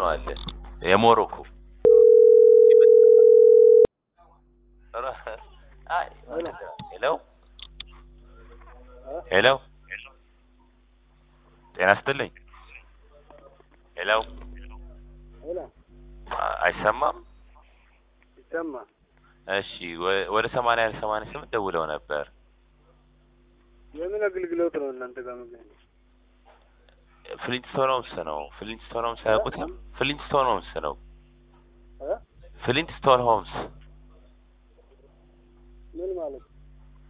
ነው አለ የሞሮኮ አይ ሄሎ ሄሎ ጤና ይስጥልኝ ሄሎ ሄሎ አ- አይሰማም ይሰማል። እሺ ወ- ወደ ሰማንያ ሰማንያ ስምንት ደውለው ነበር የምን አገልግሎት ነው እናንተ ጋር የምገኘው? ፍሊንትስቶን ሆምስ ነው ፍሊንትስቶን ሆምስ አያውቁትም ፍሊንትስቶን ሆምስ ነው እ? ፍሊንትስቶን ሆምስ ምን ማለት ነው?